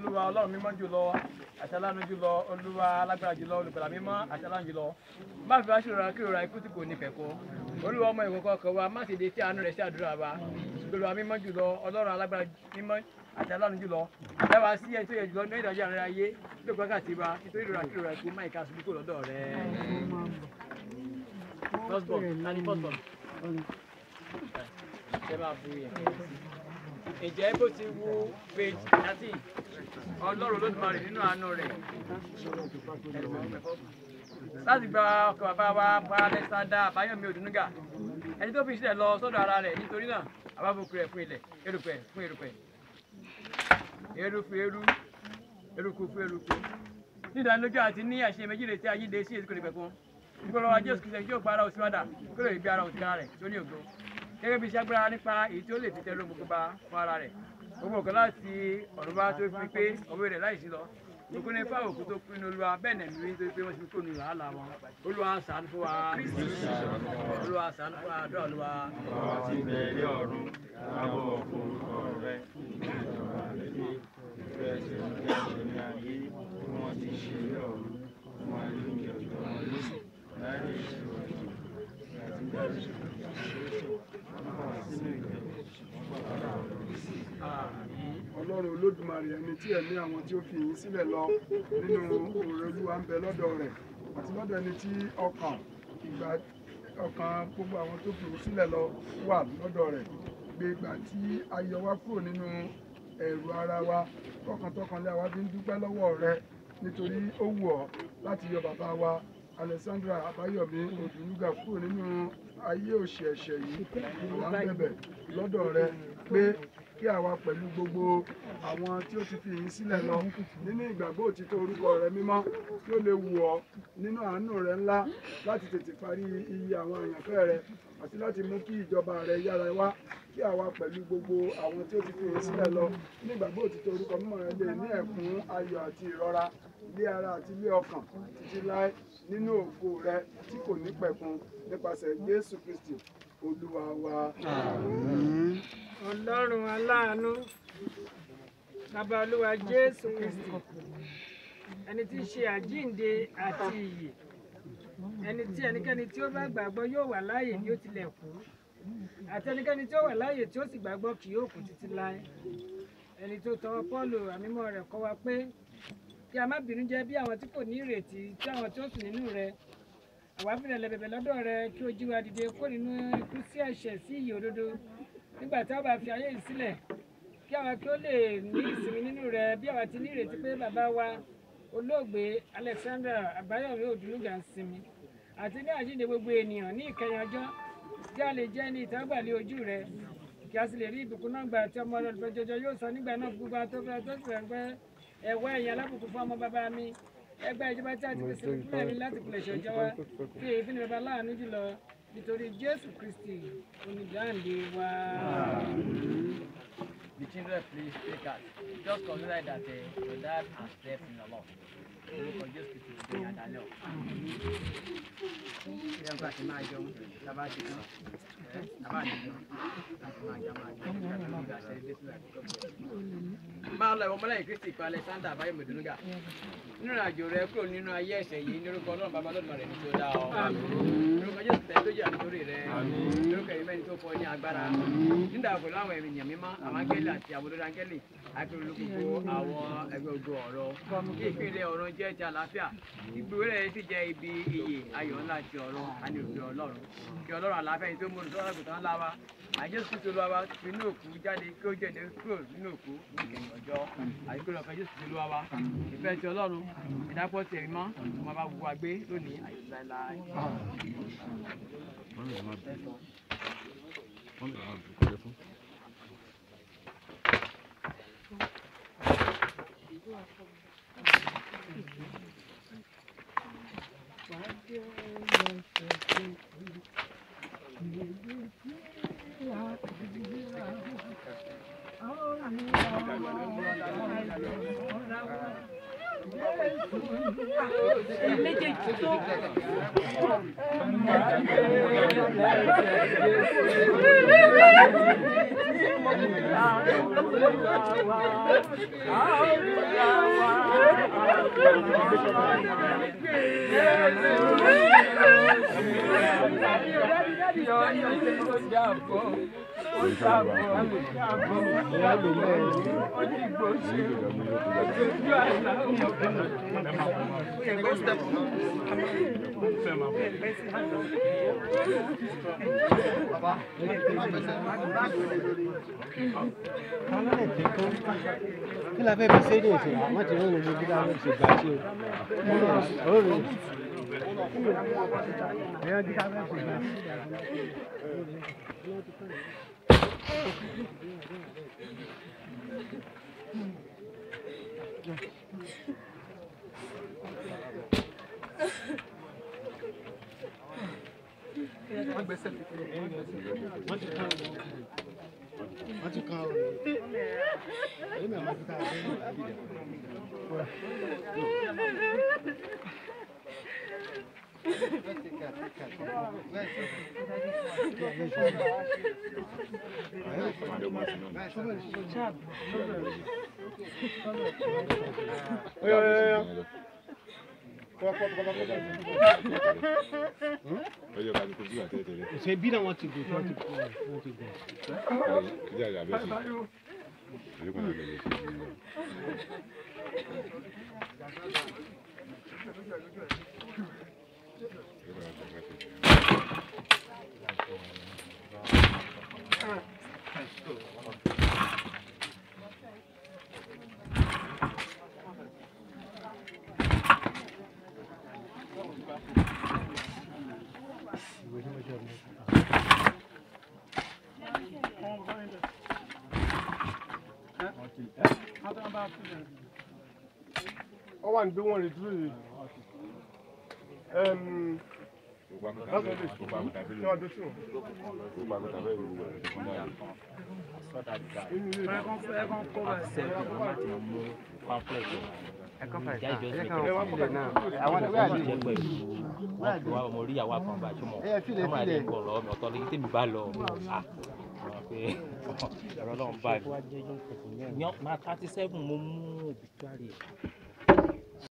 olúwa ọlọ́run mímọ́ jùlọ àṣàlánú jùlọ olúwa alágbára jùlọ olùgbàlà mímọ́ àṣàlánú jùlọ má fi wá ṣòro kí òra ikú tí kò ní pẹ̀kọ́ olúwa ọmọ ìkọ̀kọ̀ ọkọ̀ wa má sì dé tí àánú rẹ̀ sí àdúrà wa olúwa mímọ́ jùlọ ọlọ́run alágbára mímọ́ àṣàlánú jùlọ dáwà sí ẹni tó yẹ jùlọ ní ìdájọ́ àrẹ ayé tó gbọ́ kàtí wa nítorí ìrora kí òra ikú má ìka àṣubú kò lọ́dọ̀ rẹ̀. first born tani first born. ṣé máa bu yẹn ǹjẹ́ bó ti wu page thirteen ọlọ́run olódùmarè nínú àánú rẹ̀ láti gba ọkọ̀ bàbá wa pa alexander àbáyọ̀mí òdùnúgà ẹni tó fi sílẹ̀ lọ sọ́dọ̀ ara rẹ̀ nítorí náà àbábòkú rẹ̀ fún ilẹ̀ erùpẹ̀ fún erùpẹ̀ eru fún eru eruku fún eruku ní ìdánilójú àti ní àṣẹ méjì lè tí ayé dé sí èsì kò lè pẹ̀kún ìgbọ́dọ̀ wa jésù kìsẹ̀ yóò gba ara òsì wádà kó lè gbé ara òsì kára rẹ̀ tó ní ògo gẹ́gẹ́ bí iṣẹ́ agbára nípa èyí tí ó lè fi tẹ́lẹ̀ gbogbo bá fún ara rẹ̀ gbogbo nǹkan láti ọ̀run bá tó fi pé ọ̀wé rẹ̀ láìsí lọ gbogbo ní fáwọn òkú tó pinnu olúwa bẹ́ẹ̀ nẹ̀ mí tó pé wọ́n ti kó nu làálàá wọn olúwa ṣàánú fún wa olúwa ṣàánú fún wa àdúrà olúwa. Bàbá ti bẹ̀rẹ̀ ọ̀run, lábọ̀ orúkọ rẹ̀. Ìjọba rẹ̀ dé, ìfẹ́ ṣe ń bí àṣẹ ní ayé, bí wọ́n ti ṣe ní ọ̀run. Wọ́n á ní kí ọjọ́ wọn lóṣù, láì ṣe ọ̀run. Àti dárí ṣe sínú ìgbẹ́. ọlọ́run olódùmarè ẹni tí ẹ̀mí àwọn tí ó fi yín sílẹ̀ lọ nínú òrè olúwa ń bẹ lọ́dọ̀ rẹ̀ àti lọ́dọ̀ ẹni tí ọkàn ìgbà ọkàn gbogbo àwọn tó fi yín sílẹ̀ lọ wà lọ́dọ̀ rẹ̀ gbé ìgbà tí a yọ wá kúrò nínú ẹ̀rù ara wa tọkàntọkàn lé àwa fi ń dúpẹ́ lọ́wọ́ rẹ nítorí ó wù ọ́ láti yọ bàbá wa alexandra àbáyọ̀mí òdùnúgà kúrò nínú ayé òṣì ẹ̀ṣẹ̀ yìí ìwà ń bẹ̀bẹ̀ lọ́dọ̀ rẹ pé kí àwa pẹ̀lú gbogbo àwọn tí ó ti fi yín sílẹ̀ lọ nínú ìgbàgbọ́ òtítọ́ orúkọ rẹ mímọ́ tí ó lè wù ọ́ nínú àánú rẹ ńlá láti tètè parí iye àwọn àyànfẹ́ rẹ àti láti mú kí ìjọba rẹ yára wá kí àwa pẹ̀lú gbogbo àwọn tí ó ti fi yín sílẹ̀ lọ nínú ìgbàgbọ́ òtítọ́ orúkọ mímọ́ rẹ lè ní ẹ̀kún ayọ̀ àti ìrọ̀ra ilé ara àti ilé ọkàn títí láé nínú ògo rẹ tí kò ní pẹ̀kun nípasẹ̀ Jésù Kristi olúwa wa. ọlọ́run aláàánú bàbá olúwa jésù kristi ẹni tí í ṣe àjíǹde àti ìyè ẹni tí ẹnikẹ́ni tí ó bá gbàgbọ́ yóò wà láàyè bí ó tilẹ̀ kú àti ẹnikẹ́ni tí ó wà láàyè tí ó sì gbàgbọ́ kì yóò kú títí láé ẹni tó tọwọ́ pọ́ọ̀lù àmímọ́ rẹ̀ kọ́ wa pé kí a má bínú jẹ́ bí àwọn tí kò ní ìrètí tí àwọn tí ó sùn nínú rẹ̀ àwa fìrẹ̀ lẹ̀ bẹ̀bẹ̀ lọ́dọ̀ rẹ kí o jí wa dìde kó nínú ikú sí ẹ̀ṣẹ̀ sí ìyè òdodo nígbà tí a bá fi ayé yìí sílẹ̀ kí àwa kí ó lè ní ìsinmi nínú rẹ bí àwa ti ní ìrètí pé bàbá wa olóògbé Alexander Àbáyọ̀mí Òdùnúgà ń sinmi àti ní àjíǹde gbogbo ènìyàn ní ìkẹyìn ọjọ́ kí a lè jẹ́ ní ìtẹ́wọ́gbàlẹ̀ ojú rẹ kí a sì lè rí ìbùkún náà gbà tí ọmọ ọlọ́dún jọjọ yóò sọ nígbà náà gbogbo àwọn tó fẹ́ tó sì fẹ́ pẹ́ ẹ̀wọ́ ẹ̀yìn alábùkún fún ọmọ bàbá mi ẹgbẹ́ ìjọba tí a ti pèsè fún ẹ̀mí láti pilẹ̀ṣẹ̀ ọjọ́ wa fi èyí fún bàbá láàánú jùlọ nítorí Jésù Kristi onídáǹdè wa. The children please take us. Just consider that uh, your dad has slept in the Lord. Orúkọ Jésù Kristi ló ní àdálẹ́ ọ̀. Ṣé ẹ ń bá ti máa jẹun? Tábà ti tán. Tábà ti tán. Láti máa jẹ máa jẹ. Láti máa jẹ àṣẹ ilé sílẹ̀. Máa lọ ìwọ ọmọlẹ́yìn Kristi ìpa Alexander Àbáyọ̀mí Òdùnúgà. Nínú ìrìnàjò rẹ kúrò nínú ayé ẹ̀ṣẹ̀ yìí ní orúkọ Ọlọ́run bàbá lọ́dún rẹ̀ ní tí ó dá ọ. Orúkọ Jésù tẹ̀ tó jẹ́ ànítorí rẹ̀. Orúkọ ìmẹ́ ni tó fọ ní agbára. Nígbà pẹ̀lú àwọn ènìyàn mímọ́, àwọn áńgẹ́lì àti àwọn olórí áńgẹ́lì, akérèlú gbogbo àwọn ẹgbẹ́ ogun ọ̀rọ̀. Kí ìpínlẹ̀ ọ̀run jẹ́ ti àlàáfíà. Ìgbòho rẹ̀ sì jẹ́ ibi iyè ayọ̀ ńlá ti ọ̀run àní òfin Ọlọ́run. Kí Ọlọ́run àlàáfíà yìí tó mú olùsọ́lá àgùntàn ńlá wa. Àjẹsù Kristo ló wa fi inú òkú jáde kí ó jẹ́de kúrò nínú òkú ní ìkẹyìn ọjọ́. Àyíkó lọ fẹ́ Jésù Kristo ló wa. Ìfẹ́ ti Ọlọ́run, ìdápọ̀ ti ẹ̀mí mọ́, ọmọ bá gbogbo wa gbé lónìí àyíkú láéláé. méjèèjì tó Thank you. kí la fẹ́ fi ṣe é ní ìsìn àwọn ti rìn ní bí láwọn ṣe gbà sí o ó rìn ẹ̀yọ́ bí ká fẹ́ ṣe gbà wọ́n ti kan ọ̀rọ̀ èyí mi àwọn ti ká ọ̀rọ̀ yìí àbí ìdẹ̀. Ọjọ́ ká ní kojú àtẹ́tẹ́lẹ̀. ṣe bí náà wọ́n ti gùn wọ́n ti gùn wọ́n ti gùn. Ìjà ìjà bẹ́ẹ̀ sí. Àyíkọ́ náà lè ṣe ìlú. wọ́n wà ní bí wọ́n lè dúró yìí. Gbogbo àkútà bẹ́ẹ̀ gbogbo àkútà bẹ́ẹ̀ Ṣé wàá dé sí wọn? gbogbo àkútà bẹ́ẹ̀ ló wà lọ́wọ́ náà. Inú ilé ẹ̀kan fún ẹ̀kan kó bá ṣe. ọmọ orí ìyàwó àkànbá àjọmọ ẹ filẹ̀ ọmọ àdé filẹ̀. nǹkan lọ ọ̀tọ̀ ní tèmi bá lọ à wọn pé ọ̀rọ̀ náà ń bá mi. ní ọ̀pá thirty seven mo mú obituary